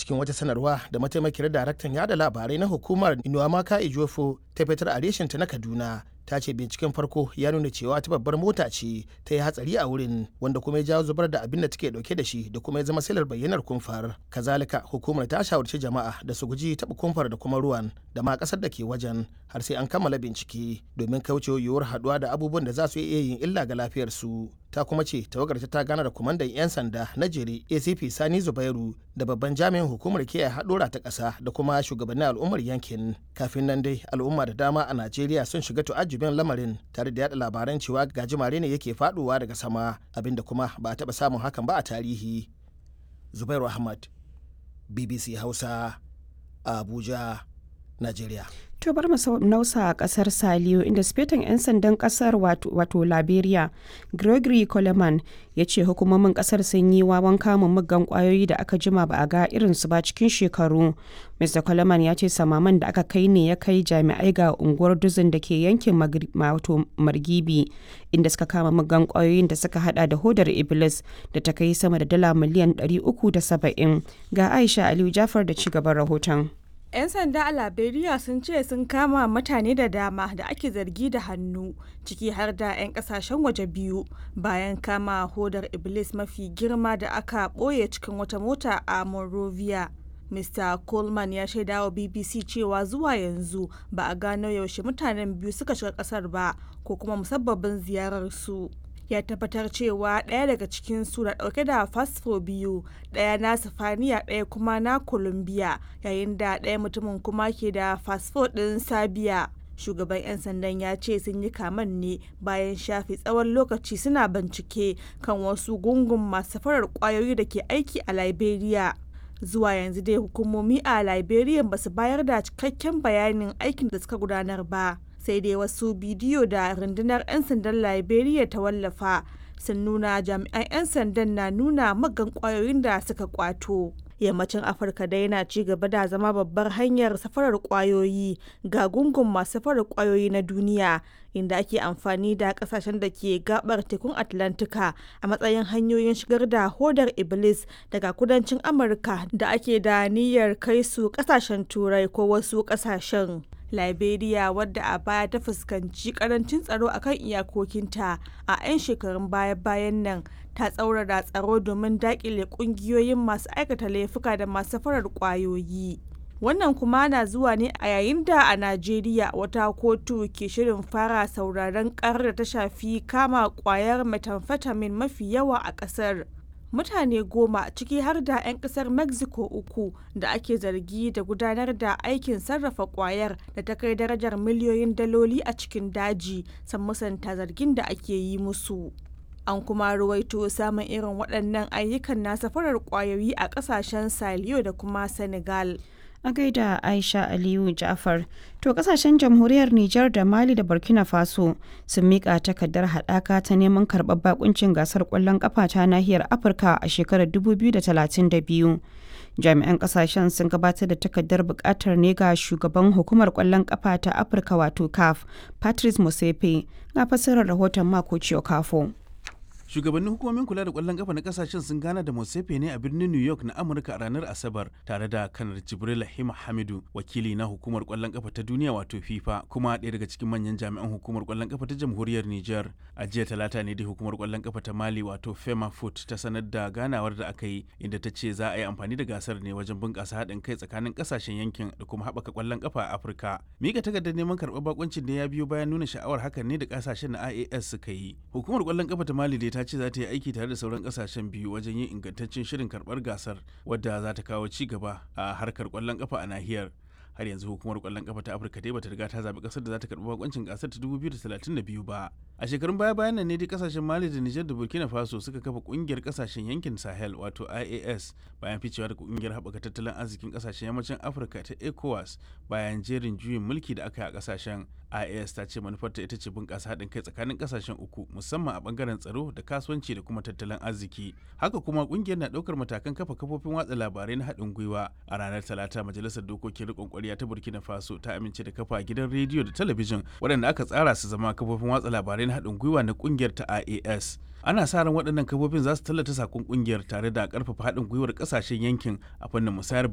cikin wata sanarwa da mataimakiyar daraktan yada labarai na hukumar inuwamaka ijofo ta fitar a reshinta na kaduna ta ce binciken farko ya nuna cewa ta babbar mota ce ta yi hatsari a wurin wanda kuma ya jawo zubar da abin da take dauke da shi da kuma ya zama silar bayyanar kumfar kazalika hukumar ta shawarci jama'a da su guji taɓa kumfar da kuma ruwan da ma ƙasar da ke wajen har sai an kammala bincike domin kauce yiwuwar haɗuwa da abubuwan da za su iya yin illa ga lafiyarsu ta kuma ce tawagar ta gana da kwamandan 'yan sanda na jere acp sani zubairu da babban jami'in hukumar kiyaye haɗura ta ƙasa da kuma shugabannin al'ummar yankin kafin nan dai al'umma da dama a najeriya sun shiga tu'ajjubin lamarin tare da yada labaran cewa gajimare ne yake faɗowa daga sama abinda kuma ba a taɓa samun hakan ba a tarihi zubairu ahmad bbc hausa abuja najeriya To bar mu nausa a kasar Saliyo inda sifetan 'yan sandan kasar wato Liberia Gregory Coleman ya ce hukumomin kasar sun yi wawan kamun muggan kwayoyi da aka jima ba a ga irinsu ba cikin shekaru. Mr. Coleman ya ce samaman da aka kai ne ya kai jami'ai ga unguwar duzin da ke yankin Margibi inda suka kama muggan kwayoyin da suka hada da hodar Iblis da ta kai sama da dala miliyan 370 ga Aisha Aliyu Jafar da ci gaban rahoton. 'Yan sanda a Liberia sun ce sun kama mutane da dama da ake zargi da hannu ciki har da 'yan kasashen waje biyu bayan kama hodar Iblis mafi girma da aka ɓoye cikin wata mota a Monrovia. Mr. Coleman ya shaida wa BBC cewa zuwa yanzu ba a gano yaushe mutanen biyu suka shiga kasar ba ko kuma musabbabin ziyararsu. ya tabbatar cewa ɗaya daga cikin su na ɗauke da fasfo biyu ɗaya na sifaniya ɗaya kuma na colombia yayin da ɗaya mutumin kuma ke da fasfo ɗin sabiya shugaban 'yan sandan ya ce sun yi kaman ne bayan shafe tsawon lokaci suna bincike kan wasu gungun masu farar kwayoyi da ke aiki a liberia zuwa yanzu dai hukumomi a liberia ba su bayar da cikakken bayanin aikin da suka gudanar ba sai dai wasu bidiyo da rundunar 'yan sandan liberia ta wallafa sun nuna jami'an 'yan sandan na nuna magan kwayoyin da suka kwato yammacin afirka dai yana ci gaba da zama babbar hanyar safarar kwayoyi ga gungun masu safarar kwayoyi na duniya inda ake amfani da kasashen da ke gabar tekun atlantika a matsayin hanyoyin shigar da hodar iblis daga kudancin amurka da ake da niyyar kai su kasashen turai ko wasu kasashen liberia wadda a baya ta fuskanci karancin tsaro akan iyakokinta a 'yan shekarun baya-bayan nan ta tsaurara tsaro domin dakile kungiyoyin masu aikata laifuka da masu farar kwayoyi wannan kuma na zuwa ne a yayin da a najeriya wata kotu ke shirin fara sauraron karar da ta shafi kama kwayar methamphetamine mafi yawa a kasar mutane goma ciki har da 'yan kasar mexico uku da ake zargi da gudanar da aikin sarrafa kwayar da ta kai darajar miliyoyin daloli a cikin daji san musanta zargin da ake yi musu an kuma ruwaito samun irin waɗannan ayyukan na safarar kwayoyi a ƙasashen saliyo da kuma senegal a gaida aisha aliyu jafar to kasashen jamhuriyar nijar da mali da burkina faso sun mika takardar haɗaka ta neman karɓar bakuncin gasar ƙwallon ƙafa ta nahiyar afirka a shekarar 2032 jami'an kasashen sun gabatar da takardar buƙatar ne ga shugaban hukumar ƙwallon ƙafa ta afirka wato caf patrice musepe ga fassarar rahoton mako kafo. shugabannin hukumomin kula da kwallon kafa na kasashen sun gana da Mosefe ne a birnin New York na Amurka a ranar Asabar tare da kanar Jibril Hima Hamidu wakili na hukumar kwallon kafa ta duniya wato FIFA kuma ɗaya daga cikin manyan jami'an hukumar kwallon kafa ta jamhuriyar Niger a jiya talata ne da hukumar kwallon kafa ta Mali wato Fema Foot ta sanar da ganawar da aka yi inda ta ce za a yi amfani da gasar ne wajen bunƙasa haɗin kai tsakanin kasashen yankin da kuma haɓaka kwallon kafa a Afirka mika takardar neman karɓar bakuncin da ya biyo bayan nuna sha'awar hakan ne da kasashen na IAS suka yi hukumar kwallon kafa ta Mali dai ta ce za ta yi aiki tare da sauran kasashen biyu wajen yin ingantaccen shirin karbar gasar wadda za ta kawo ci gaba a harkar kwallon kafa a nahiyar har yanzu hukumar kwallon kafa ta afirka dai bata riga ta zaɓi ƙasar da za ta karɓi bakoncin gasar ta 2032 ba a shekarun baya bayan nan ne dai kasashen mali da nijar da burkina faso suka kafa ƙungiyar kasashen yankin sahel wato ias bayan ficewa da ƙungiyar haɓaka tattalin arzikin kasashen yammacin afirka ta ecowas bayan jerin juyin mulki da aka yi a kasashen ias ta ce manufarta ita ce bunƙasa haɗin kai tsakanin kasashen uku musamman a ɓangaren tsaro da kasuwanci da kuma tattalin arziki haka kuma ƙungiyar na ɗaukar matakan kafa kafofin watsa labarai na haɗin gwiwa a ranar talata majalisar dokokin riƙon ƙwarya ta burkina faso ta amince da kafa gidan rediyo da talabijin waɗanda aka tsara su zama kafofin watsa labarai na haɗin gwiwa na ƙungiyar ta ias ana sa ran waɗannan kafofin za su tallata sakon ƙungiyar tare da ƙarfafa haɗin gwiwar ƙasashen yankin a fannin musayar